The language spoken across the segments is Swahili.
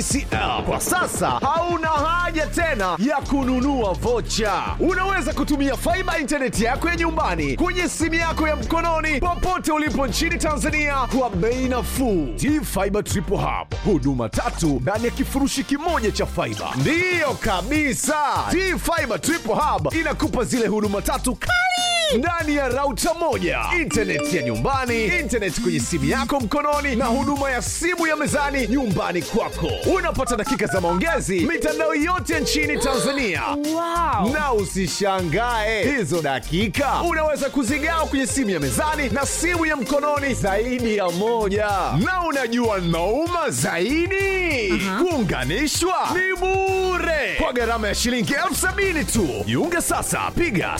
TCL kwa sasa hauna haja tena ya kununua vocha. Unaweza kutumia faiba intaneti yako ya nyumbani kwenye simu yako ya mkononi popote ulipo nchini Tanzania kwa bei nafuu. T-Fiber Triple Hub, huduma tatu ndani ya kifurushi kimoja cha faiba. Ndiyo kabisa, T-Fiber Triple Hub inakupa zile huduma tatu kali ndani ya rauta moja, intaneti ya nyumbani, intaneti kwenye simu yako mkononi, na huduma ya simu ya mezani nyumbani kwako. Unapata dakika za maongezi mitandao yote nchini Tanzania. Wow. Na usishangae hizo dakika unaweza kuzigawa kwenye simu ya mezani na simu ya mkononi zaidi ya moja. Na unajua nauma zaidi, kuunganishwa ni bure kwa gharama ya shilingi elfu sabini tu. Jiunge sasa, piga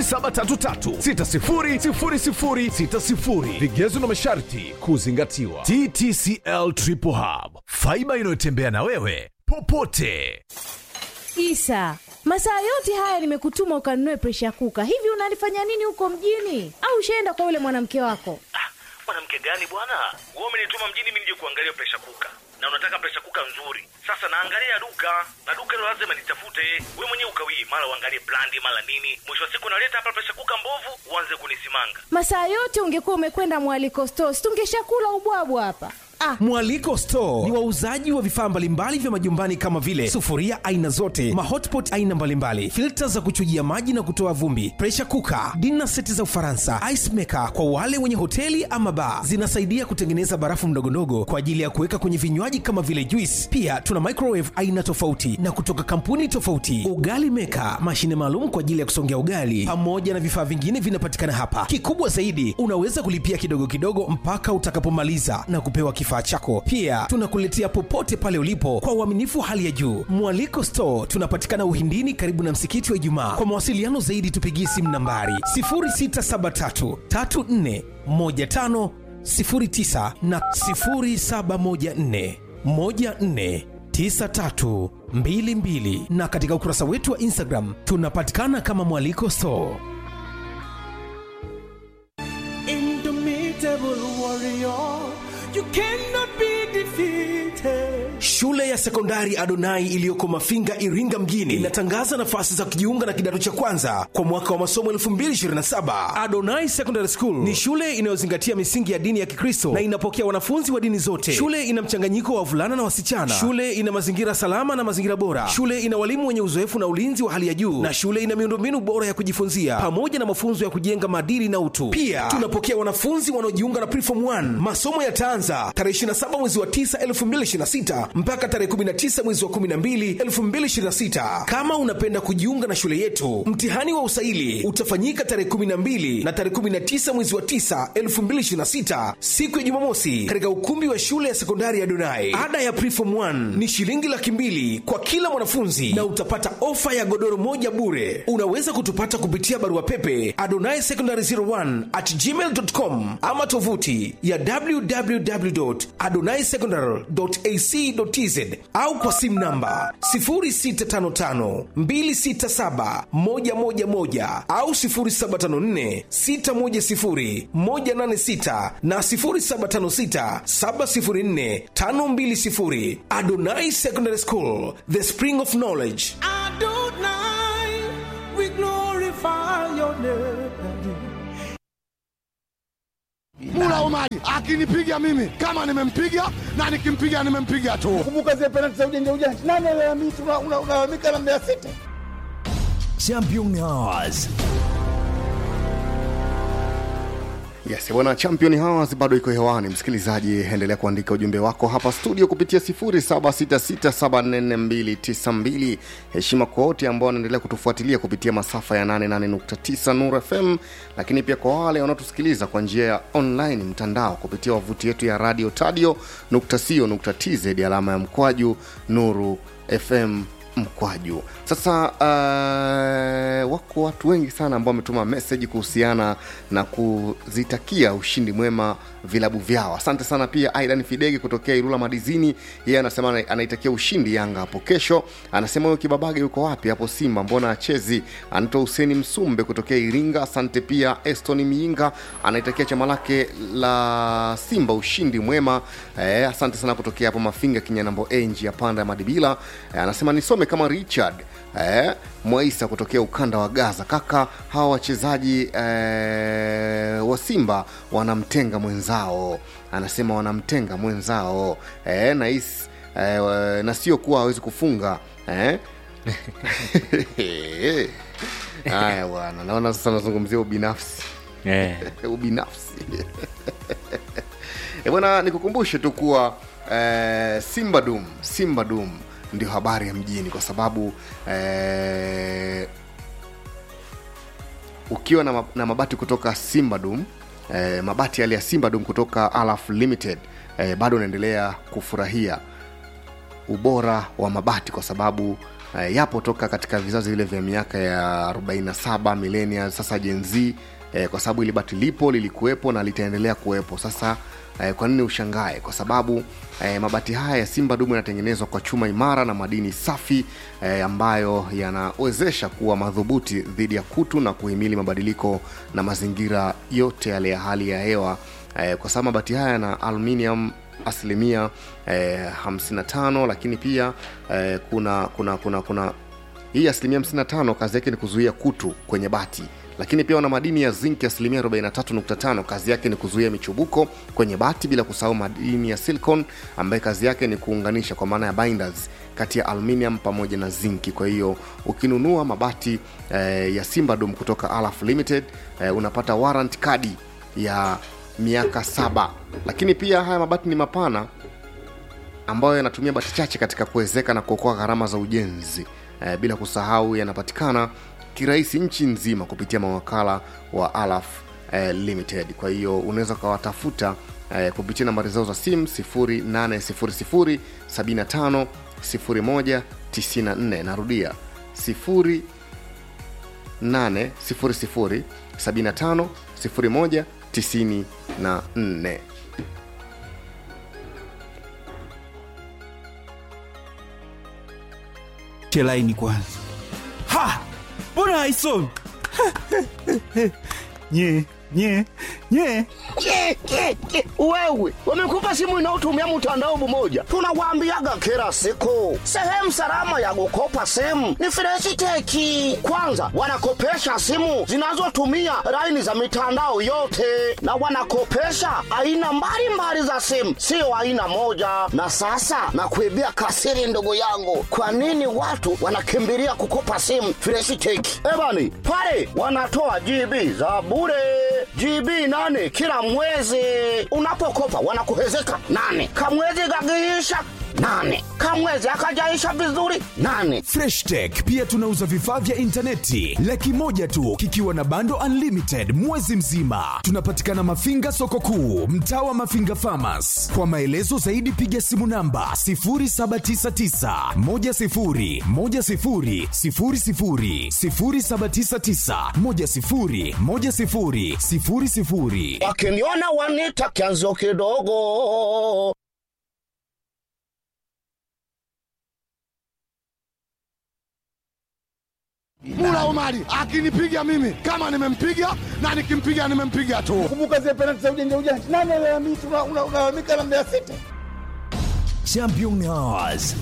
0733600060. Vigezo na masharti kuzingatiwa. TTCL Triple Hub, faiba inayotembea na wewe popote. Isa, masaa yote haya nimekutuma ukanunue presha kuka. Hivi unalifanya nini huko mjini? Au ushaenda kwa yule mwanamke wako? Ah, mwanamke gani bwana? Wewe umenituma mjini mimi nije kuangalia presha kuka, na unataka presha kuka nzuri. Sasa naangalia duka na duka hilo lazima nitafute. Wewe mwenyewe ukawii, mara uangalie brandi, mara nini. Mwisho wa siku naleta hapa presha kuka mbovu, uanze kunisimanga. Masaa yote ungekuwa umekwenda mwaliko stores, tungeshakula ubwabwa hapa. Ah, Mwaliko Store ni wauzaji wa vifaa mbalimbali vya majumbani kama vile sufuria aina zote, mahotpot aina mbalimbali, filta za kuchujia maji na kutoa vumbi, pressure cooker, dinner seti za Ufaransa, ice maker kwa wale wenye hoteli ama bar. Zinasaidia kutengeneza barafu ndogondogo kwa ajili ya kuweka kwenye vinywaji kama vile juice. Pia tuna microwave aina tofauti na kutoka kampuni tofauti, ugali maker, mashine maalum kwa ajili ya kusongea ugali, pamoja na vifaa vingine vinapatikana hapa. Kikubwa zaidi, unaweza kulipia kidogo kidogo mpaka utakapomaliza na kupewa kifaa chako. Pia tunakuletea popote pale ulipo kwa uaminifu wa hali ya juu. Mwaliko Store tunapatikana Uhindini, karibu na msikiti wa Ijumaa. Kwa mawasiliano zaidi, tupigie simu nambari 0673 34 15 09 na 0714 14 9322 na katika ukurasa wetu wa Instagram tunapatikana kama Mwaliko Store. Indomitable warrior, you cannot be defeated. Shule ya sekondari Adonai iliyoko Mafinga, Iringa mjini inatangaza nafasi za kujiunga na kidato cha kwanza kwa mwaka wa masomo 2027. Adonai Secondary School ni shule inayozingatia misingi ya dini ya Kikristo na inapokea wanafunzi wa dini zote. Shule ina mchanganyiko wa wavulana na wasichana. Shule ina mazingira salama na mazingira bora. Shule ina walimu wenye uzoefu na ulinzi wa hali ya juu, na shule ina miundombinu bora ya kujifunzia pamoja na mafunzo ya kujenga maadili na utu. Pia tunapokea wanafunzi wanaojiunga na Preform 1. Masomo yataanza tarehe 27 mwezi wa 9 2026 mpaka tarehe 19 mwezi wa 12 2026. Kama unapenda kujiunga na shule yetu, mtihani wa usaili utafanyika tarehe 12 na tarehe 19 mwezi wa 9 2026, siku ya Jumamosi, katika ukumbi wa shule ya sekondari ya Donai. Ada ya Preform 1 ni shilingi laki mbili kwa kila mwanafunzi na utapata ofa ya godoro moja bure. Unaweza kutupata kupitia barua pepe adonai secondary 01 at gmail.com ama tovuti ya www.adonaisecondary.ac.tz au kwa simu namba 0655267111 au 0754610186 na 0756704520. Adonai Secondary School, the spring of knowledge. Adonai, we glorify your name. Mula Omari akinipiga mimi kama nimempiga na nikimpiga nimempiga tu. Kumbuka zile penalti za ujanja ujanja, nani alalamika? Unalalamika na Mbeya City. Champion Hours. Yes, bwana Champion Hours bado iko hewani. Msikilizaji, endelea kuandika ujumbe wako hapa studio kupitia 0766744292. Heshima kwa wote ambao wanaendelea kutufuatilia kupitia masafa ya 88.9 Nuru FM, lakini pia kwa wale wanaotusikiliza kwa njia ya online mtandao kupitia wavuti yetu ya radio tadio.co.tz alama ya mkwaju Nuru FM mkwaju sasa uh, wako watu wengi sana ambao wametuma meseji kuhusiana na kuzitakia ushindi mwema vilabu vyao asante sana pia aidan fidege kutokea irula madizini yeye anasema ana- anaitakia ushindi yanga hapo kesho anasema huyo kibabage yuko wapi hapo simba mbona achezi anaitwa huseni msumbe kutokea iringa asante pia eston miinga anaitakia chama lake la simba ushindi mwema eh, asante sana kutokea hapo mafinga kinyanambo a njia panda ya madibila eh, anasema nisome kama richard eh, mwaisa kutokea ukanda wa gaza kaka hawa wachezaji eh, wa simba wanamtenga mwenzao anasema wanamtenga mwenzao eh, na, is, eh, na sio kuwa hawezi kufunga eh? haya bwana naona sasa nazungumzia ubinafsi Eh. ubinafsi Eh, bwana nikukumbushe tu kuwa eh, simba dum simba dum ndio habari ya mjini kwa sababu eh, ukiwa na, ma- na mabati kutoka simba dum eh, mabati yale ya simba dum kutoka alaf limited eh, bado unaendelea kufurahia ubora wa mabati kwa sababu eh, yapo toka katika vizazi vile vya miaka ya 47 milenia sasa jenz eh, kwa sababu ili bati lipo lilikuwepo na litaendelea kuwepo sasa eh, kwa nini ushangae kwa sababu eh, mabati haya ya simba dumu yanatengenezwa kwa chuma imara na madini safi eh, ambayo yanawezesha kuwa madhubuti dhidi ya kutu na kuhimili mabadiliko na mazingira yote yale ya hali ya hewa eh, kwa sababu mabati haya yana aluminium asilimia eh, 55 lakini pia eh, kuna kuna kuna kuna hii asilimia 55 kazi yake ni kuzuia kutu kwenye bati lakini pia wana madini ya zinki asilimia 43.5 kazi yake ni kuzuia michubuko kwenye bati bila kusahau madini ya silicon ambaye kazi yake ni kuunganisha kwa maana ya binders kati ya aluminium pamoja na zinki kwa hiyo ukinunua mabati eh, ya simbadum kutoka alaf limited eh, unapata warrant kadi ya miaka saba lakini pia haya mabati ni mapana ambayo yanatumia bati chache katika kuwezeka na kuokoa gharama za ujenzi e, bila kusahau yanapatikana kirahisi nchi nzima kupitia mawakala wa alaf e, limited kwa hiyo unaweza ukawatafuta e, kupitia nambari zao za simu 800 75 01 94 narudia 0 800 75 01 94 chelaini kwanza ha mbona haisomi nye nye nye Ke, ke, ke. wewe wamekupa simu inayotumia mtandao mmoja tunawaambiaga kila siku sehemu salama ya kukopa simu ni freshiteki kwanza wanakopesha simu zinazotumia laini za mitandao yote na wanakopesha aina mbalimbali za simu sio aina moja na sasa nakuibia kasiri ndugu yangu kwa nini watu wanakimbilia kukopa simu freshiteki ebani pale wanatoa gb za bure GB nane kila mwezi. Unapokopa wanakuhezeka nane, kamwezi kakiisha nane, kamwezi akajaisha vizuri nane. freshtech pia tunauza vifaa vya intaneti laki moja tu kikiwa na bando unlimited mwezi mzima tunapatikana mafinga soko kuu mtaa wa mafinga famas kwa maelezo zaidi piga simu namba 799 Wakiniona wanita kianzo kidogo. Mula Omari akinipiga mimi kama nimempiga na nikimpiga nimempiga tu. Kumbuka zile penalti za ujanja ujanja. Nani alalamika una- una- unalalamika na Mbeya City? championnats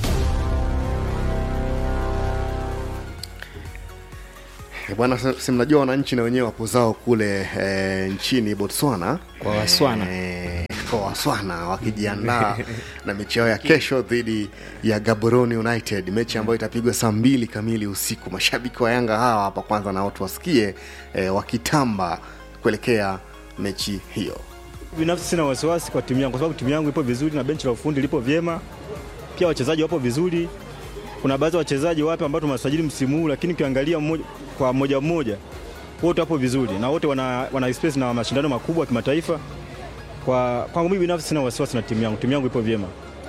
Eh, bwana si- si mnajua wananchi na wenyewe wapo zao kule e, nchini botswana Kwa Waswana. e, kwa waswana wakijiandaa na mechi yao ya kesho dhidi ya gaborone united mechi ambayo itapigwa saa mbili kamili usiku mashabiki wa yanga hawa hapa kwanza na watu wasikie e, wakitamba kuelekea mechi hiyo binafsi sina wasiwasi kwa timu yangu kwa sababu timu yangu ipo vizuri na benchi la ufundi lipo vyema pia wachezaji wapo vizuri kuna baadhi ya wachezaji wapya ambao tumewasajili msimu huu lakini ukiangalia mmoja, kwa mmoja mmoja wote wapo vizuri na wote wana, wana experience na mashindano makubwa ya kimataifa kwa kwangu mimi binafsi sina wasiwasi na timu yangu timu yangu ipo vyema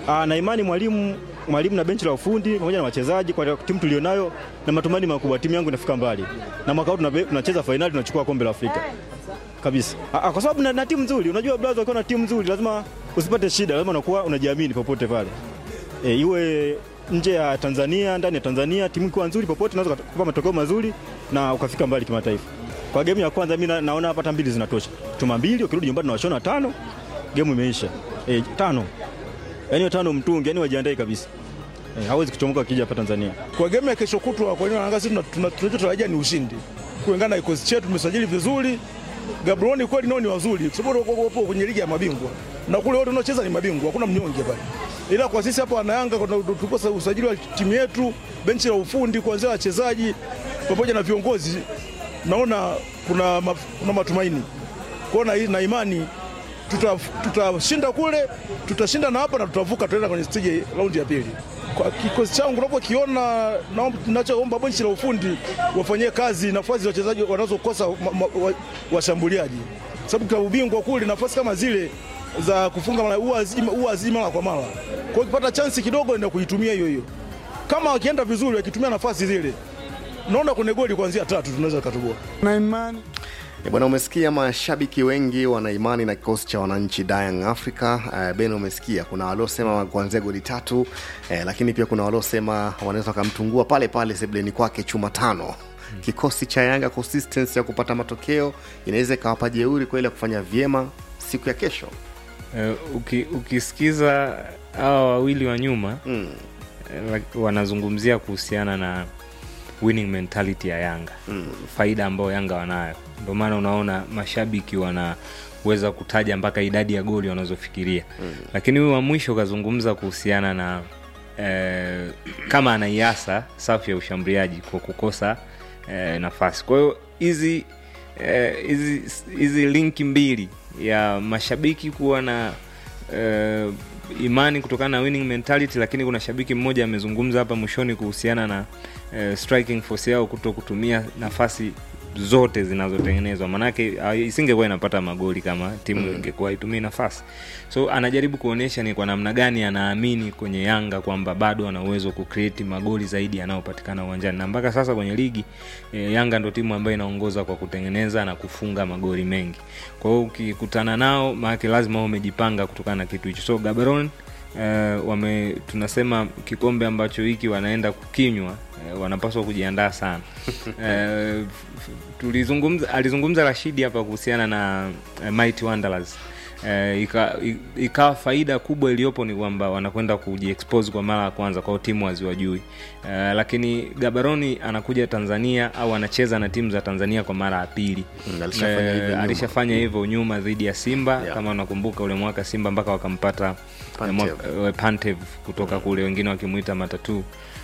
Ah, na imani mwalimu mwalimu na benchi la ufundi pamoja na wachezaji kwa timu tulionayo na matumaini makubwa timu yangu inafika mbali. Na mwaka huu tunabe- tunacheza fainali tunachukua kombe la Afrika. Kabisa. Ah, ah, kwa sababu na, na timu nzuri. Unajua brother ukiwa na timu nzuri lazima usipate shida, lazima unakuwa unajiamini popote pale. E, iwe nje ya Tanzania, ndani ya Tanzania, timu ikiwa nzuri popote unaweza kupata matokeo mazuri na ukafika mbali kimataifa. Kwa game ya kwanza mimi na, naona hapa hata mbili zinatosha. Chuma mbili ukirudi nyumbani unawashona tano, game imeisha. E, tano. Yaani hiyo tano mtungi, yani wajiandae kabisa. E, hawezi kuchomoka akija hapa Tanzania. Kwa game ya kesho kutwa, kwa nini Yanga sisi tuna- tuna- tunachotarajia ni ushindi, kulingana na kikosi chetu. Tumesajili vizuri, Gaborone kweli nao ni wazuri, kwa sababu wako wako kwenye ligi ya mabingwa na kule wote wanaocheza ni mabingwa, hakuna mnyonge pale. Ila kwa sisi hapa wanayanga, kuna- tuko sa- usajili wa timu yetu, benchi la ufundi, kuanzia wachezaji pamoja na viongozi, naona kuna, ma- kuna matumaini kuona hii na imani tuta- tutashinda kule, tutashinda na hapa na tutavuka, tutaenda kwenye stage raundi ya pili. Kwa kikosi changu unapokiona, naomba- ninachoomba benchi la ufundi wafanyie kazi nafasi za wachezaji wanazokosa ma- ma- wa- washambuliaji, sababu klabu bingwa kule nafasi kama zile za kufunga mara- huwa haziji- huwa haziji mara kwa mara. Kwa hiyo ukipata chansi kidogo, ndio kuitumia hiyo hiyo. Kama wakienda vizuri, wakitumia nafasi zile, naona kwenye goli kuanzia tatu tunaweza katoboa. na imani E bwana, umesikia mashabiki wengi wana imani na kikosi cha wananchi Young Africa. Uh, Ben, umesikia kuna waliosema kuanzia goli tatu eh, lakini pia kuna waliosema wanaweza wakamtungua pale pale sebleni kwake chuma tano. Kikosi cha Yanga consistency ya kupata matokeo inaweza ikawapa jeuri kweli ya kufanya vyema siku ya kesho. Uh, uki, ukisikiza hawa wawili wa nyuma mm. uh, wanazungumzia kuhusiana na winning mentality ya Yanga mm. faida ambayo Yanga wanayo, ndio maana unaona mashabiki wanaweza kutaja mpaka idadi ya goli wanazofikiria mm. lakini huyu wa mwisho kazungumza kuhusiana na eh, kama anaiasa safu ya ushambuliaji kwa kukosa eh, nafasi. Kwa hiyo hizi eh, hizi hizi linki mbili ya mashabiki kuwa na eh, imani kutokana na winning mentality, lakini kuna shabiki mmoja amezungumza hapa mwishoni kuhusiana na eh, striking force yao kuto kutumia nafasi zote zinazotengenezwa, manake ah, isingekuwa inapata magoli kama timu Mm. ingekuwa itumii nafasi. So anajaribu kuonyesha ni kwa namna gani anaamini kwenye Yanga kwamba bado ana uwezo wa kucreate magoli zaidi yanayopatikana uwanjani, na mpaka sasa kwenye ligi e, Yanga ndo timu ambayo inaongoza kwa kutengeneza na kufunga magoli mengi. Kwa hiyo ukikutana nao, maanake lazima uwe umejipanga kutokana na kitu hicho. So Gaborone Uh, wame tunasema kikombe ambacho hiki wanaenda kukinywa uh, wanapaswa kujiandaa sana uh, tulizungumza alizungumza Rashidi hapa kuhusiana na uh, Mighty Wanderers uh, ika, i- ikawa faida kubwa iliyopo ni kwamba wanakwenda kujiexpose kwa mara ya kwanza kwao timu haziwajui uh, lakini Gabaroni anakuja Tanzania au anacheza na timu za Tanzania kwa mara ya pili Mm, alishafanya hivyo nyuma. alishafanya hivyo nyuma dhidi ya Simba Yeah. kama unakumbuka ule mwaka Simba mpaka wakampata Pantev. mwaka- eh, Pantev kutoka kule wengine wakimuita matatu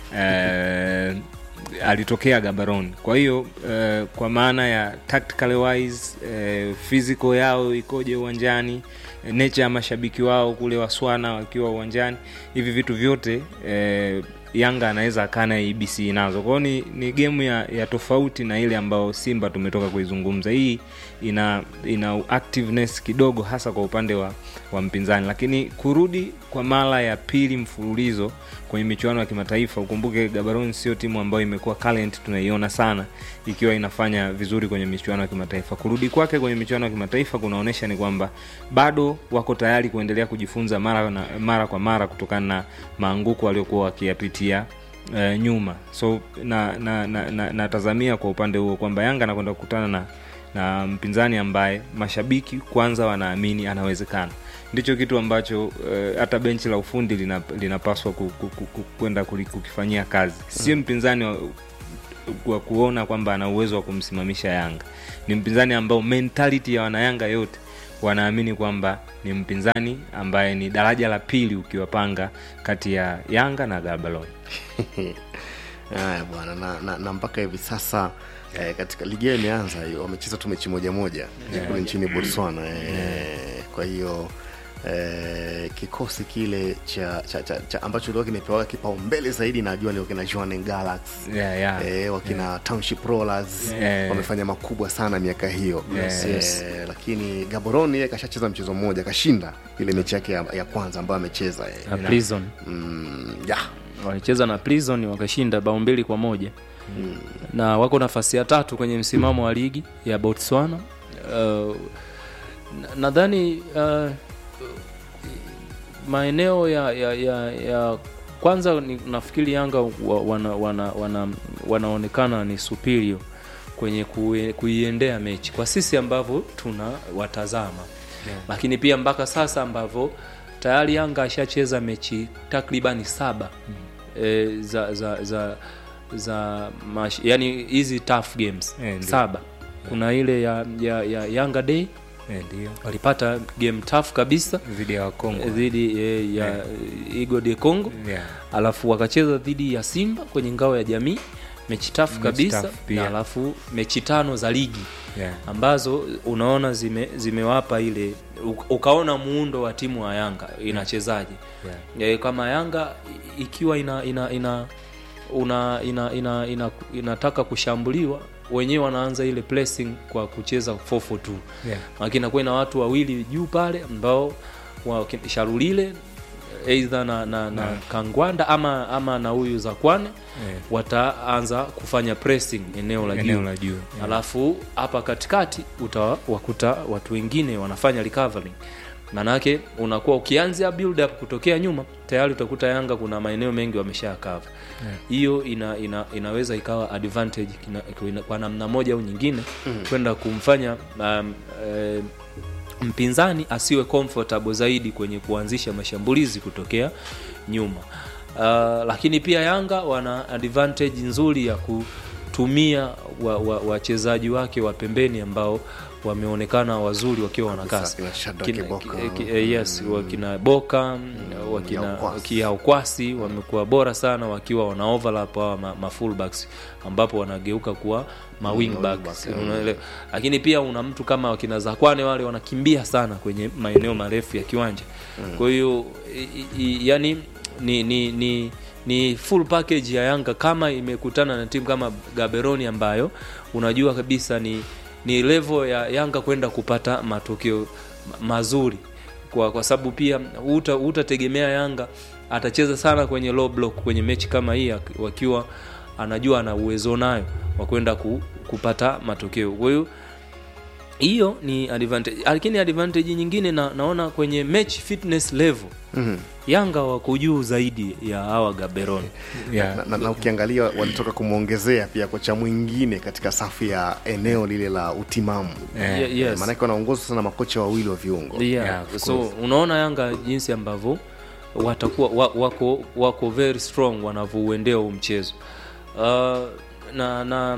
eh, alitokea Gabaron. Kwa hiyo eh, kwa maana ya tactical wise eh, physical yao ikoje uwanjani eh, nature ya mashabiki wao kule Waswana wakiwa uwanjani, hivi vitu vyote eh, Yanga anaweza akaa na ABC nazo. Kwa hiyo ni, ni gemu ya, ya tofauti na ile ambayo Simba tumetoka kuizungumza. Hii ina ina activeness kidogo, hasa kwa upande wa, wa mpinzani, lakini kurudi kwa mara ya pili mfululizo kwenye michuano ya kimataifa. Ukumbuke Gaborone sio timu ambayo imekuwa current, tunaiona sana ikiwa inafanya vizuri kwenye michuano ya kimataifa. Kurudi kwake kwenye michuano ya kimataifa kunaonyesha ni kwamba bado wako tayari kuendelea kujifunza mara, na, mara kwa mara kutokana na maanguko waliokuwa wakiyapitia eh, nyuma so na na, na, na, natazamia kwa upande huo kwamba Yanga anakwenda kukutana na na mpinzani ambaye mashabiki kwanza wanaamini anawezekana ndicho kitu ambacho eh, hata benchi la ufundi lina- linapaswa ku- ku- ku- ku- kwenda kuli- kukifanyia kazi sio mpinzani wa, wa kuona kwamba ana uwezo wa kumsimamisha yanga ni mpinzani ambao mentality ya wanayanga yote wanaamini kwamba ni mpinzani ambaye ni daraja la pili ukiwapanga kati ya yanga na gabalon haya bwana na, na, na mpaka hivi sasa eh, katika ligi yao imeanza hiyo wamecheza tu mechi moja moja Yeah. kule nchini botswana eh, kwa hiyo eh, kikosi kile cha, cha, cha, cha ambacho leo kimepewa kipaumbele zaidi najua leo kina Jwaneng Galaxy Yeah, yeah. eh, wakina Township Rollers Yeah. wamefanya makubwa sana miaka hiyo Yes, eh, yes. lakini Gaborone yeye kashacheza mchezo mmoja kashinda ile mechi yake ya, ya kwanza ambayo amecheza eh. na prison mm, yeah. walicheza na prison wakashinda bao mbili kwa moja na wako nafasi ya tatu kwenye msimamo wa ligi ya botswana uh, na- nadhani uh, maeneo ya, ya, ya, ya kwanza ni, nafikiri yanga wa, wana, wana, wana, wanaonekana ni superior kwenye kue- kuiendea mechi kwa sisi ambavyo tuna watazama Yeah. lakini pia mpaka sasa ambavyo tayari yanga ashacheza mechi takribani saba mm. e, za za za za mash, yani hizi tough games Eh, ndio. saba kuna ile ya, ya, ya yanga day Eh, ndio walipata game tough kabisa dhidi ya wakongo dhidi eh, ya Yeah. igo de congo Yeah. alafu wakacheza dhidi ya simba kwenye ngao ya jamii mechi tafu Mechi kabisa tough pia. na alafu mechi tano za ligi Yeah. ambazo unaona zime, zimewapa ile u- ukaona muundo wa timu wa yanga inachezaje Yeah. yeah. kama yanga i- ikiwa ina ina ina una ina, ina, ina, inataka kushambuliwa wenyewe wanaanza ile pressing kwa kucheza 442 Yeah. lakini inakuwa ina watu wawili juu pale ambao wa- sharulile eidha na, na, na Yeah. kangwanda ama ama na huyu zakwane Yeah. wataanza kufanya pressing eneo la Eneo juu la juu, yeah. alafu hapa katikati utawakuta watu wengine wanafanya recovering manake unakuwa ukianzia build up kutokea nyuma tayari utakuta yanga kuna maeneo mengi wamesha cover Yeah. hiyo ina, ina, inaweza ikawa advantage kina, kina, kwa namna moja au nyingine Mm. kwenda kumfanya um, eh, mpinzani asiwe comfortable zaidi kwenye kuanzisha mashambulizi kutokea nyuma uh, lakini pia yanga wana advantage nzuri ya kutumia wachezaji wa, wa wachezaji wake wa pembeni ambao wameonekana wazuri wakiwa wana kasi Kina Shadrack Kina- Boka. ki- ki- eh, yes wakina boka wakina kiaukwasi wamekuwa bora sana wakiwa wana overlap hawa ma, ma fullbacks ambapo wanageuka kuwa ma wingbacks wingback, unaelewa lakini pia una mtu kama wakina zakwane wale wanakimbia sana kwenye maeneo marefu ya kiwanja Mm. kwa hiyo i- i- yani ni ni ni ni full package ya yanga kama imekutana na timu kama gaberoni ambayo unajua kabisa ni ni level ya yanga kwenda kupata matokeo ma- mazuri kwa, kwa sababu pia uta- utategemea yanga atacheza sana kwenye low block kwenye mechi kama hii ak- wakiwa anajua ana uwezo nayo wa kwenda ku, kupata matokeo kwa hiyo hiyo ni advantage lakini advantage nyingine na, naona kwenye match fitness level Mhm. yanga wako juu zaidi ya hawa gaberoni na, na, na ukiangalia walitoka kumwongezea pia kocha mwingine katika safu ya eneo lile la utimamu Yeah. Ye- yes. maanake wanaongozwa sana makocha wawili wa viungo yeah. of so course. unaona yanga jinsi ambavyo watakuwa wa, wako wako very strong wanavyouendea huu mchezo uh, na na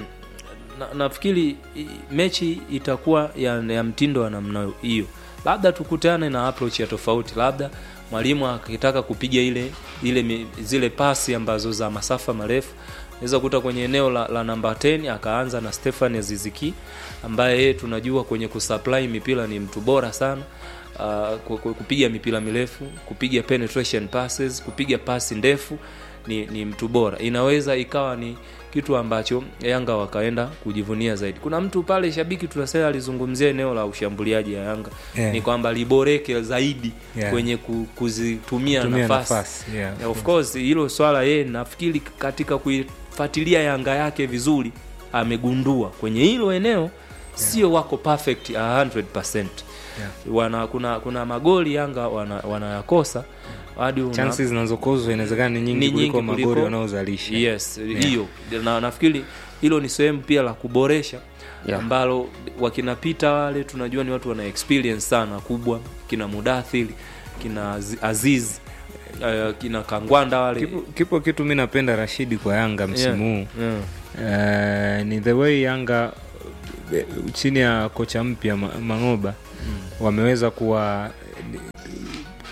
na- nafikiri i- mechi itakuwa ya, ya mtindo wa namna hiyo labda tukutane na approach ya tofauti labda mwalimu akitaka kupiga ile ile mi- zile pasi ambazo za masafa marefu naweza kuta kwenye eneo la, la namba 10 akaanza na Stefan Aziziki ambaye yeye tunajua kwenye kusupply mipira ni mtu bora sana uh, ku- ku- kupiga mipira mirefu kupiga penetration passes kupiga pasi ndefu ni, ni mtu bora inaweza ikawa ni kitu ambacho yanga wakaenda kujivunia zaidi kuna mtu pale shabiki tunasema alizungumzia eneo la ushambuliaji ya yanga Yeah. ni kwamba liboreke zaidi Yeah. kwenye ku, kuzitumia Kutumia nafasi, nafasi, yeah. Yeah, of course hilo swala yeye nafikiri katika kuifuatilia yanga yake vizuri amegundua kwenye hilo eneo sio wako perfect 100% wana kuna kuna magoli yanga wana- wanayakosa hadi una- chances zinazokozwa inawezekana ni nyingi kuliko magoli wanaozalisha yes Yeah. hiyo na nafikiri hilo ni sehemu pia la kuboresha Yeah. ambalo wakinapita wale tunajua ni watu wana experience sana kubwa kina mudathiri kina Azi- aziz uh, kina kangwanda wale kipo, kipo kitu mi napenda rashidi kwa yanga msimu huu Yeah, Eh, ni the way yanga eh, chini ya kocha mpya Ma- mangoba wameweza kuwa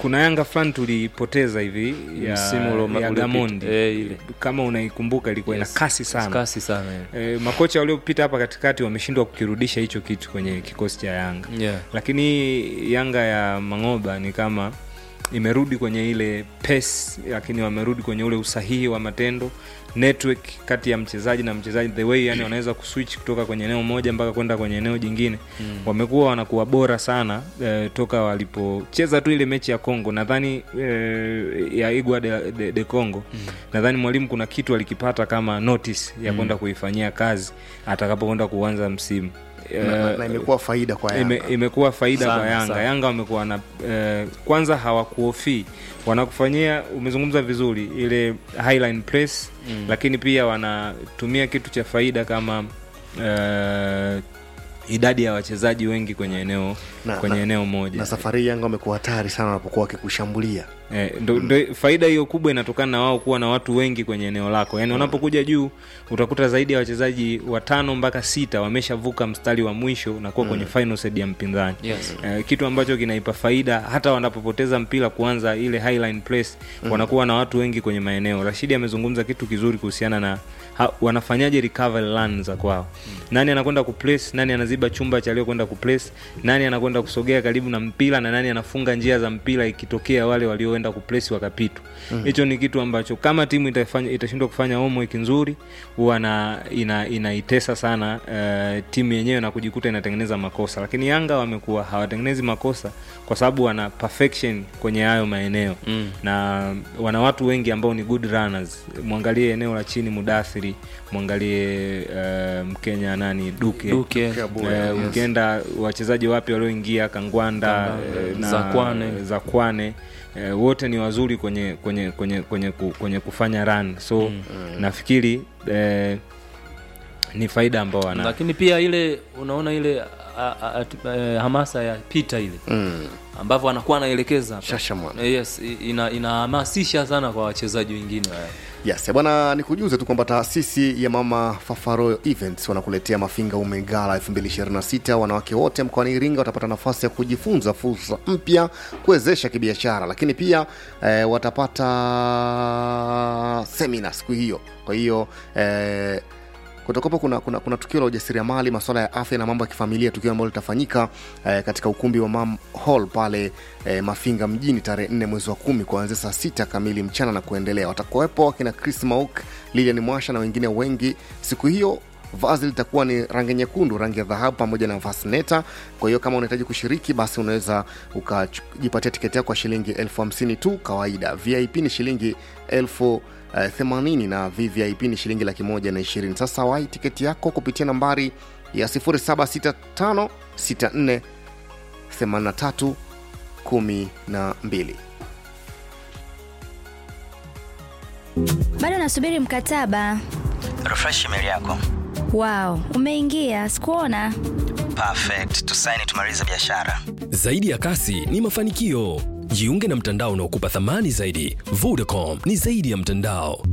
kuna yanga fulani tulipoteza hivi ya, Msimu ulo- ya uliopita. gamondi Eh, ile. kama unaikumbuka ilikuwa Yes. ina kasi sana Kasi sana, e, makocha waliopita hapa katikati wameshindwa kukirudisha hicho kitu kwenye kikosi cha yanga Yeah. lakini hii yanga ya mangoba ni kama imerudi kwenye ile pace lakini wamerudi kwenye ule usahihi wa matendo network kati ya mchezaji na mchezaji the way yani wanaweza kuswitch kutoka kwenye eneo moja mpaka kwenda kwenye eneo jingine Mm. wamekuwa wanakuwa bora sana eh, toka walipocheza tu ile mechi ya congo nadhani eh, ya igwa de, de, de congo mm. nadhani mwalimu kuna kitu alikipata kama notice ya Mm. kwenda kuifanyia kazi atakapokwenda kuanza msimu Na- Eh, na imekuwa faida kwa Yanga. ime, imekuwa faida Sana, kwa yanga sana. yanga wamekuwa na eh, kwanza hawakuofii wanakufanyia umezungumza vizuri ile highline press Mm. lakini pia wanatumia kitu cha faida kama eh, idadi ya wachezaji wengi kwenye eneo Na- kwenye na- eneo moja na safari hii yanga wamekuwa hatari sana wanapokuwa wakikushambulia Eh, ndo, ndo, faida hiyo kubwa inatokana na wao kuwa na watu wengi kwenye eneo lako yaani unapokuja juu utakuta zaidi ya wachezaji watano mpaka sita wameshavuka mstari wa mwisho na kuwa kwenye Mm. final third ya mpinzani Yes. eh, kitu ambacho kinaipa faida hata wanapopoteza mpira kuanza ile highline press Mm. wanakuwa na watu wengi kwenye maeneo rashidi amezungumza kitu kizuri kuhusiana na ha, wanafanyaje recovery run za kwao nani anakwenda kuplace nani anaziba chumba cha aliyokwenda kuplace nani anakwenda kusogea karibu na mpira na nani anafunga njia za mpira ikitokea wale walioenda kuplace wakapitwa Mhm. hicho ni kitu ambacho kama timu itafanya itashindwa kufanya homework nzuri huwa na ina, inaitesa sana uh, timu yenyewe na kujikuta inatengeneza makosa lakini yanga wamekuwa hawatengenezi makosa kwa sababu wana perfection kwenye hayo maeneo Mm. na wana watu wengi ambao ni good runners mwangalie eneo la chini mudathiri mwangalie uh, mkenya nani duke, Duke. Uh, Yes. ukienda wachezaji wapya walioingia kangwanda Kangwanda, eh, na Zakwane. zakwane eh, wote ni wazuri kwenye kwenye kwenye kwenye, ku- kwenye kufanya run so Mm. nafikiri eh, ni faida ambao wana lakini pia ile unaona ile a, a, a, eh, hamasa ya pita ile mm. ambavyo anakuwa anaelekeza hapa. Shashamwana. Eh, yes i- ina inahamasisha sana kwa wachezaji wengine wale. yes eh, bwana nikujuze tu kwamba taasisi ya mama fafaroyo events wanakuletea mafinga umegala 2026 wanawake wote mkoani iringa watapata nafasi ya kujifunza fursa mpya kuwezesha kibiashara lakini pia eh, watapata semina siku hiyo kwa hiyo eh, kutakuwepo kuna, kuna, kuna tukio la ujasiriamali masuala ya afya na mambo ya kifamilia tukio ambalo litafanyika eh, katika ukumbi wa mam hall pale eh, mafinga mjini tarehe 4 mwezi wa kumi kuanzia saa sita kamili mchana na kuendelea watakuwepo akina chris mauk lilian mwasha na wengine wengi siku hiyo vazi litakuwa ni rangi nyekundu rangi ya dhahabu pamoja na vasneta kwa hiyo kama unahitaji kushiriki basi unaweza ukajipatia tiketi yako kwa shilingi elfu hamsini tu kawaida vip ni shilingi elfu uh, 80 na vvip ni shilingi laki moja na ishirini sasa wai tiketi yako kupitia nambari ya 0765 64 83 12 bado nasubiri mkataba refresh email yako wao umeingia sikuona perfect tusaini tumalize biashara Zaidi ya kasi ni mafanikio. Jiunge na mtandao unaokupa thamani zaidi. Vodacom ni zaidi ya mtandao.